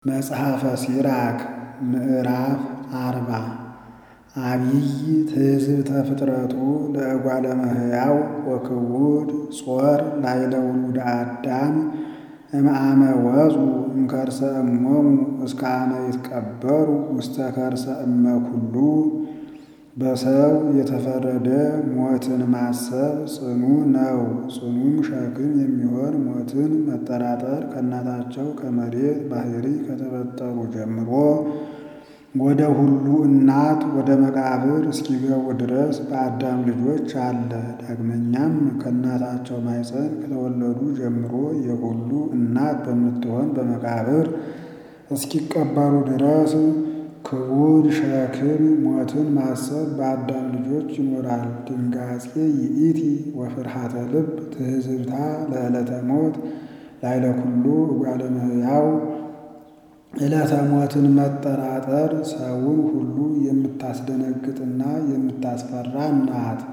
መጽሐፈ ሲራክ ምዕራፍ አርባ አቢይ ትሕዝብተ ፍጥረቱ ለእጓለ እመሕያው ወክቡድ ጾር ላዕለ ውሉደ አዳም እምአመ ወፁ እምከርሰ እሞሙ እስከ አመ ይትቀበሩ ውስተ ከርሰ እመ ኩሉ በሰው የተፈረደ ሞትን ማሰብ ጽኑ ነው። ጽኑም ሸክም የሚሆን ሞትን መጠራጠር ከእናታቸው ከመሬት ባሕርይ ከተፈጠሩ ጀምሮ ወደ ሁሉ እናት ወደ መቃብር እስኪገቡ ድረስ በአዳም ልጆች አለ። ዳግመኛም ከእናታቸው ማኅፀን ከተወለዱ ጀምሮ የሁሉ እናት በምትሆን በመቃብር እስኪቀበሩ ድረስ ክቡድ ሸክም ሞትን ማሰብ በአዳም ልጆች ይኖራል። ድንጋጼ ይእቲ ወፍርሃተ ልብ ትሕዝብታ ለዕለተ ሞት ላዕለ ኩሉ እጓለ እመሕያው ዕለተ ሞትን መጠራጠር ሰውን ሁሉ የምታስደነግጥና የምታስፈራ ናት።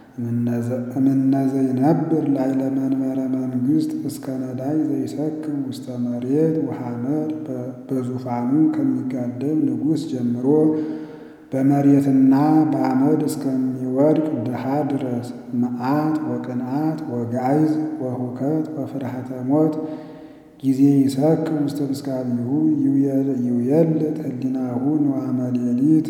እምነ ዘይነብር ላዕለ መንበረ መንግሥት እስከ ነዳይ ዘይሰክም ውስተ መሬት ወሐመድ በዙፋኑ ከሚጋደም ንጉሥ ጀምሮ በመሬትና በአመድ እስከሚወድቅ ድሃ ድረስ መዓት ወቅንዓት ወጋይዝ ወሁከት ወፍርሃተ ሞት ጊዜ ይሰክም ውስተ ምስካቢሁ ይውየልጥ ህሊናሁ ንዋመ ሌሊት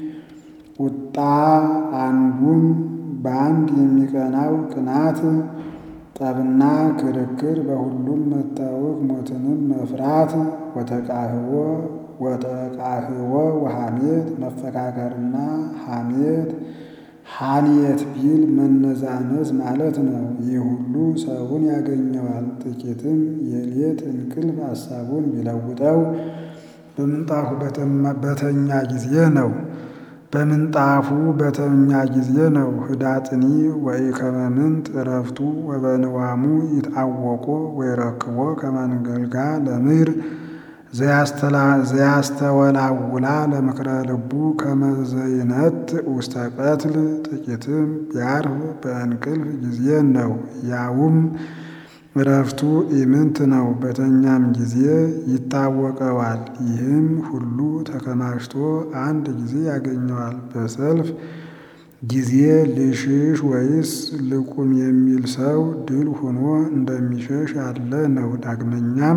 ቁጣ አንዱም በአንድ የሚቀናው ቅናት ጠብና ክርክር በሁሉም መታወክ ሞትንም መፍራት ወተቃህቦ ወተቃህቦ ወሐሜት መፈካከርና ሐሜት ሐልየት ቢል መነዛነዝ ማለት ነው። ይህ ሁሉ ሰውን ያገኘዋል። ጥቂትም የሌት እንቅልፍ ሐሳቡን ቢለውጠው በምንጣፉ በተኛ ጊዜ ነው። በምንጣፉ በተኛ ጊዜ ነው። ህዳጥኒ ወኢከመ ምንት ዕረፍቱ ወበንዋሙ ይትአወቆ ወይረክቦ ከመንገልጋ ለምድር ዘያስተወላውላ ለምክረ ልቡ ከመዘይነት ውስተ ቀትል ጥቂትም ቢያርፍ በእንቅልፍ ጊዜ ነው። ያውም ዕረፍቱ ኢምንት ነው። በተኛም ጊዜ ይታወቀዋል። ይህም ሁሉ ተከማችቶ አንድ ጊዜ ያገኘዋል። በሰልፍ ጊዜ ልሽሽ ወይስ ልቁም የሚል ሰው ድል ሆኖ እንደሚሸሽ ያለ ነው። ዳግመኛም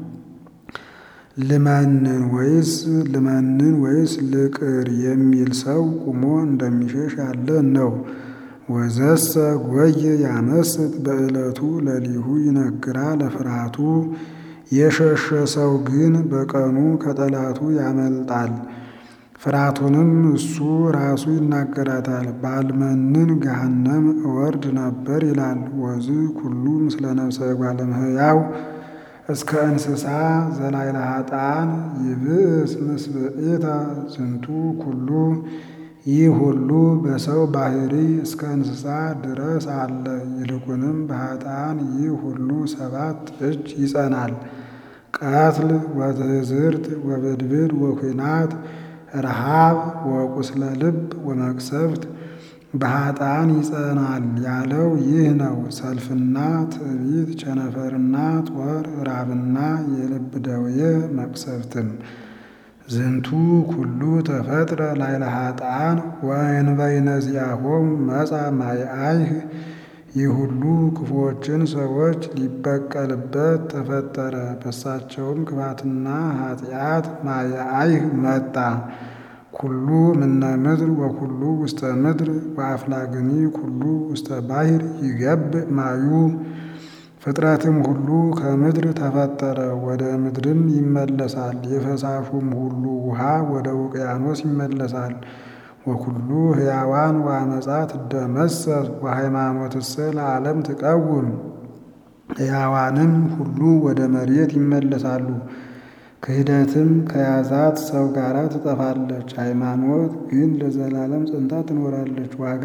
ልመንን ወይስ ልመንን ወይስ ልቅር የሚል ሰው ቁሞ እንደሚሸሽ ያለ ነው። ወዘሰ ጎየ ያመስጥ በዕለቱ ለሊሁ ይነግራ ለፍርሃቱ የሸሸ ሰው ግን በቀኑ ከጠላቱ ያመልጣል። ፍርሃቱንም እሱ ራሱ ይናገራታል። ባልመንን ገሃነም እወርድ ነበር ይላል። ወዝ ኩሉ ምስለ ነፍሰ እጓለ እመሕያው እስከ እንስሳ ዘላዕለ ኃጥአን ይብእስ ምስብእተ ዝንቱ ኩሉ ይህ ሁሉ በሰው ባሕርይ እስከ እንስሳ ድረስ አለ። ይልቁንም በኃጥአን ይህ ሁሉ ሰባት እጅ ይጸናል። ቀትል ወትሕዝርት ወብድብድ ወኲናት ረሃብ ወቁስለ ልብ ወመቅሰፍት በኃጥአን ይጸናል ያለው ይህ ነው። ሰልፍና ትዕቢት፣ ቸነፈርና ጦር፣ ራብና የልብ ደዌ መቅሰፍትም ዝንቱ ኩሉ ተፈጥረ ላዕለ ኃጥአን ወእንበይነ ዚአሆሙ መጻ ማይአይህ ይህ ሁሉ ክፉዎችን ሰዎች ሊበቀልበት ተፈጠረ። በሳቸውም ክፋትና ኃጢአት ማየአይህ መጣ። ኩሉ ምነ ምድር ወኩሉ ውስተ ምድር ወአፍላግኒ ኩሉ ውስተ ባሕር ይገብእ ማዩ ፍጥረትም ሁሉ ከምድር ተፈጠረ፣ ወደ ምድርም ይመለሳል። የፈሳሹም ሁሉ ውሃ ወደ ውቅያኖስ ይመለሳል። ወኩሉ ሕያዋን ወአመፃ ትደመሰስ ወሃይማኖትሰ ለዓለም ትቀውም። ሕያዋንም ሁሉ ወደ መሬት ይመለሳሉ። ክህደትም ከያዛት ሰው ጋር ትጠፋለች። ሃይማኖት ግን ለዘላለም ጸንታ ትኖራለች፣ ዋጋ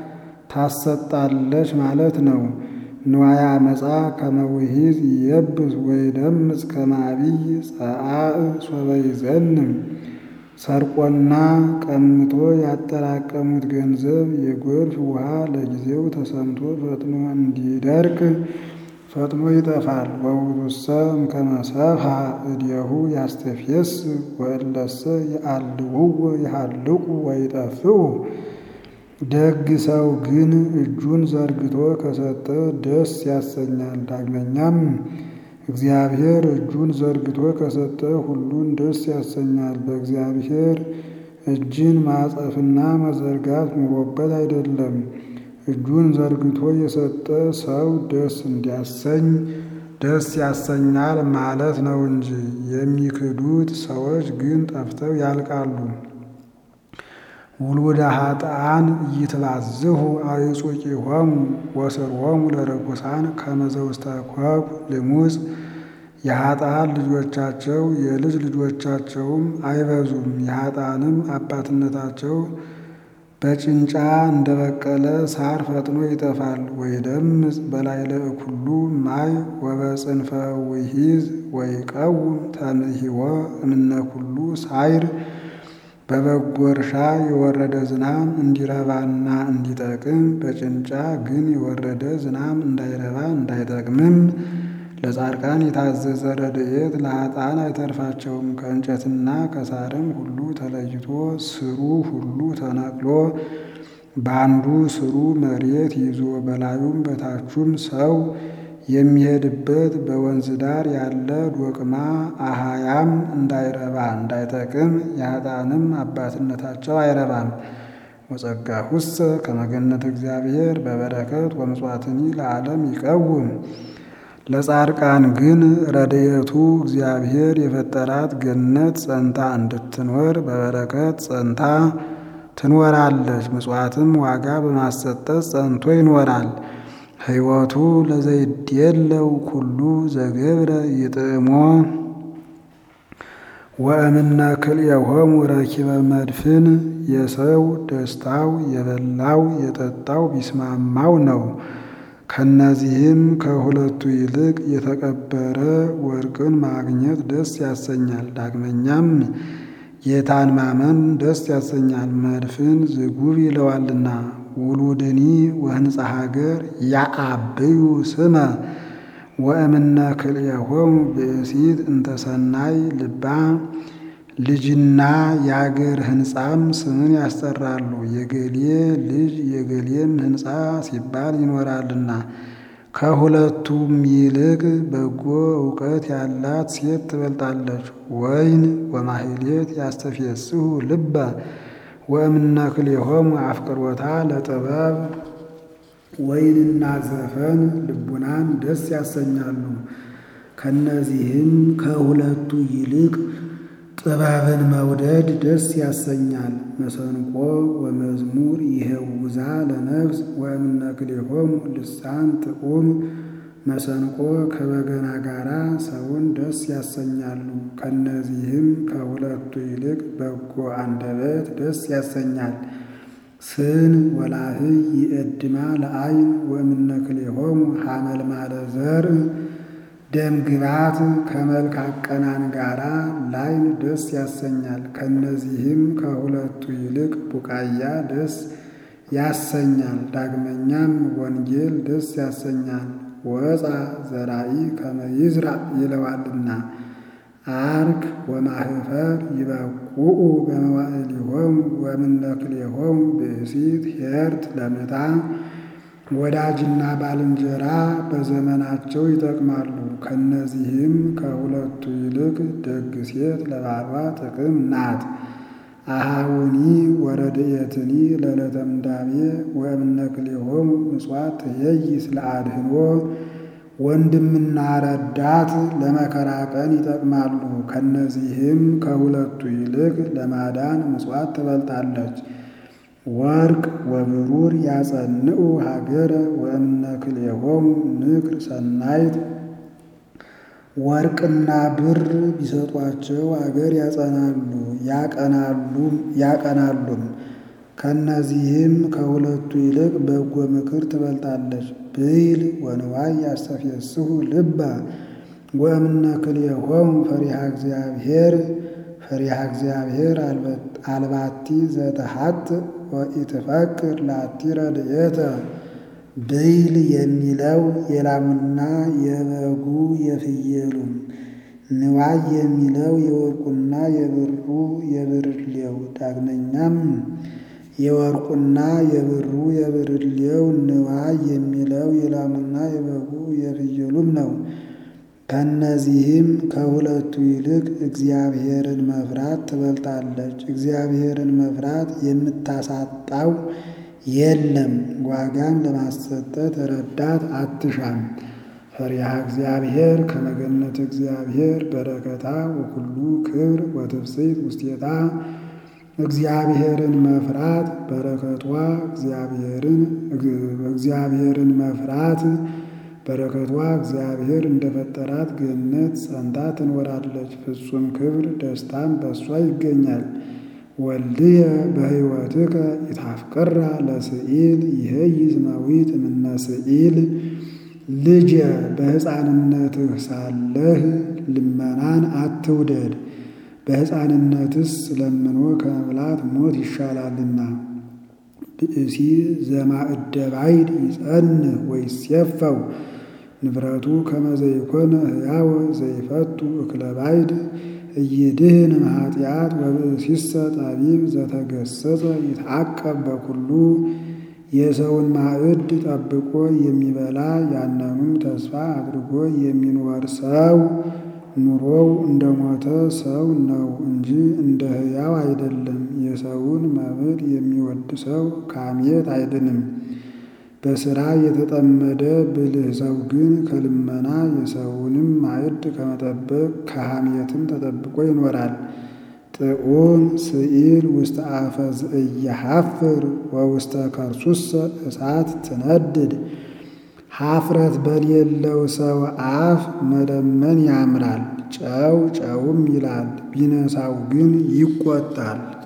ታሰጣለች ማለት ነው። ንዋየ አመፃ ከመውሂዝ ይየብስ ወይደምጽ ከመ አቢይ ጸአእ ሶበ ይዘንም ሰርቆና ቀምቶ ያጠራቀሙት ገንዘብ የጎርፍ ውሃ ለጊዜው ተሰምቶ ፈጥኖ እንዲደርቅ ፈጥኖ ይጠፋል። ወውእቱሰ እምከመ ሰብሐ እዴሁ ያስተፌስ ወእለሰ የአልውዎ ይሃልቁ ወይጠፍኡ። ደግ ሰው ግን እጁን ዘርግቶ ከሰጠ ደስ ያሰኛል። ዳግመኛም እግዚአብሔር እጁን ዘርግቶ ከሰጠ ሁሉን ደስ ያሰኛል። በእግዚአብሔር እጅን ማጸፍና መዘርጋት ኑሮበት አይደለም። እጁን ዘርግቶ የሰጠ ሰው ደስ እንዲያሰኝ ደስ ያሰኛል ማለት ነው እንጂ። የሚክዱት ሰዎች ግን ጠፍተው ያልቃሉ። ውሉደ ኃጥኣን ኢይትባዝሑ አዕጹቂሆሙ ወስርዎሙ ለርኩሳን ከመ ዘውስተ ኮኩ ልሙፅ። የኃጥኣን ልጆቻቸው የልጅ ልጆቻቸውም አይበዙም። የኃጥኣንም አባትነታቸው በጭንጫ እንደበቀለ ሳር ፈጥኖ ይጠፋል። ወይደምጽ በላዕለ እኩሉ ማይ ወበጽንፈ ውሒዝ ወይቀውም ተንሂወ እምነ ኩሉ ሳይር። በበጎ እርሻ የወረደ ዝናብ እንዲረባና እንዲጠቅም፣ በጭንጫ ግን የወረደ ዝናብ እንዳይረባ እንዳይጠቅምም ለጻድቃን የታዘዘ ረድኤት ለኃጥኣን አይተርፋቸውም። ከእንጨትና ከሳርም ሁሉ ተለይቶ ስሩ ሁሉ ተነቅሎ በአንዱ ስሩ መሬት ይዞ በላዩም በታቹም ሰው የሚሄድበት በወንዝ ዳር ያለ ዶቅማ አሃያም እንዳይረባ እንዳይጠቅም የኃጥኣንም አባትነታቸው አይረባም። ወጸጋሁሰ ከመ ገነተ እግዚአብሔር በበረከት ወምጽዋትኒ ለዓለም ይቀውም። ለጻድቃን ግን ረድኤቱ እግዚአብሔር የፈጠራት ገነት ጸንታ እንድትኖር በበረከት ጸንታ ትኖራለች። ምጽዋትም ዋጋ በማሰጠት ጸንቶ ይኖራል። ሕይወቱ ለዘይድየለው ኩሉ ዘገብረ ይጥዕሞ ወእምነ ክልኤሆሙ ረኪበ መድፍን። የሰው ደስታው የበላው የጠጣው ቢስማማው ነው። ከነዚህም ከሁለቱ ይልቅ የተቀበረ ወርቅን ማግኘት ደስ ያሰኛል። ዳግመኛም ጌታን ማመን ደስ ያሰኛል፣ መድፍን ዝጉብ ይለዋልና። ውሉድኒ ወህንፃ ሀገር ያአብዩ ስመ ወእምነ ክልኤሆሙ ብእሲት እንተሰናይ ልባ። ልጅና የአገር ሕንፃም ስምን ያስጠራሉ። የገሌ ልጅ የገሌም ሕንፃ ሲባል ይኖራልና። ከሁለቱም ይልቅ በጎ እውቀት ያላት ሴት ትበልጣለች። ወይን ወማሕሌት ያስተፌስሑ ልበ ወእምነ ክልኤሆሙ አፍቅሮታ ለጥበብ። ወይንና ዘፈን ልቡናን ደስ ያሰኛሉ። ከነዚህም ከሁለቱ ይልቅ ጥበብን መውደድ ደስ ያሰኛል። መሰንቆ ወመዝሙር ይሄውዛ ለነፍስ ወእምነ ክልኤሆሙ ልሳን ጥዑም። መሰንቆ ከበገና ጋራ ሰውን ደስ ያሰኛሉ። ከነዚህም ከሁለቱ ይልቅ በጎ አንደበት ደስ ያሰኛል። ስን ወላህይ ይእድማ ለአይን ወእምነ ክልኤሆሙ ሐመልማለ ዘርእ። ደም ግባት ከመልክ አቀናን ጋራ ላይን ደስ ያሰኛል። ከነዚህም ከሁለቱ ይልቅ ቡቃያ ደስ ያሰኛል። ዳግመኛም ወንጌል ደስ ያሰኛል። ወፃ ዘራኢ ከመ ይዝራእ ይለዋልና። አርክ ወማህፈር ይበቁኡ በመዋዕሊሆሙ ወእምነ ክልኤሆሙ ብእሲት ኄርት ለምታ። ወዳጅና ባልንጀራ በዘመናቸው ይጠቅማሉ። ከነዚህም ከሁለቱ ይልቅ ደግ ሴት ለባሏ ጥቅም ናት። አሃውኒ ወረድኤትኒ ለዕለተ ምንዳቤ ወእምነ ክልኤሆሙ ምጽዋት ትኄይስ ለአድኅኖ። ወንድምና ረዳት ለመከራ ቀን ይጠቅማሉ። ከነዚህም ከሁለቱ ይልቅ ለማዳን ምጽዋት ትበልጣለች። ወርቅ ወብሩር ያጸንዑ ሀገረ ወእምነ ክልኤሆሙ ንክር ሰናይት። ወርቅና ብር ቢሰጧቸው አገር ያጸናሉ ያቀናሉም። ከነዚህም ከሁለቱ ይልቅ በጎ ምክር ትበልጣለች። ብይል ወንዋይ ያስተፌስሑ ልበ ወእምነ ክልኤሆሙ ፈሪሃ እግዚአብሔር። ፈሪሃ እግዚአብሔር አልባቲ ዘተሐጥ ወኢትፈቅር ላቲ ረድኤተ። ብይል የሚለው የላሙና የበጉ የፍየሉም፣ ንዋይ የሚለው የወርቁና የብሩ የብርሌው፣ ዳግመኛም የወርቁና የብሩ የብርሌው ንዋይ የሚለው የላሙና የበጉ የፍየሉም ነው። ከእነዚህም ከሁለቱ ይልቅ እግዚአብሔርን መፍራት ትበልጣለች። እግዚአብሔርን መፍራት የምታሳጣው የለም፣ ዋጋም ለማሰጠት ረዳት አትሻም። ፈሪሃ እግዚአብሔር ከመገነት እግዚአብሔር በረከታ ወኩሉ ክብር ወትፍሥሕት ውስቴታ እግዚአብሔርን መፍራት በረከቷ እግዚአብሔርን እግዚአብሔርን መፍራት በረከቷ እግዚአብሔር እንደፈጠራት ገነት ጸንታ ትኖራለች። ፍጹም ክብር ደስታም በእሷ ይገኛል። ወልድየ በሕይወትከ ኢታፍቅራ ለስኢል ይሄይስ መዊት እምነ ስኢል ልጄ በሕፃንነትህ ሳለህ ልመናን አትውደድ፣ በሕፃንነትስ ለምኖ ከመብላት ሞት ይሻላልና። ብእሲ ዘማእደ ባይድ ይጸንህ ወይሴፈው ንብረቱ ከመ ዘይኮነ ሕያወ ዘይፈቱ እክለ ባይድ እይድህን እምኃጢአት ወብእሲሰ ጠቢብ ዘተገሰጸ ይትዓቀብ በኩሉ የሰውን ማዕድ ጠብቆ የሚበላ ያንኑ ተስፋ አድርጎ የሚኖር ሰው ኑሮው እንደ ሞተ ሰው ነው እንጂ እንደ ሕያው አይደለም። የሰውን መብል የሚወድ ሰው ከሐሜት አይድንም። በሥራ የተጠመደ ብልህ ሰው ግን ከልመና የሰውንም ማዕድ ከመጠበቅ ከሐሜትም ተጠብቆ ይኖራል። ጥዑም ስኢል ውስተ አፈ ዘኢየሐፍር ወውስተ ከርሱሰ እሳት ትነድድ። ኀፍረት በሌለው ሰው አፍ መለመን ያምራል፣ ጨው ጨውም ይላል፣ ቢነሳው ግን ይቆጣል።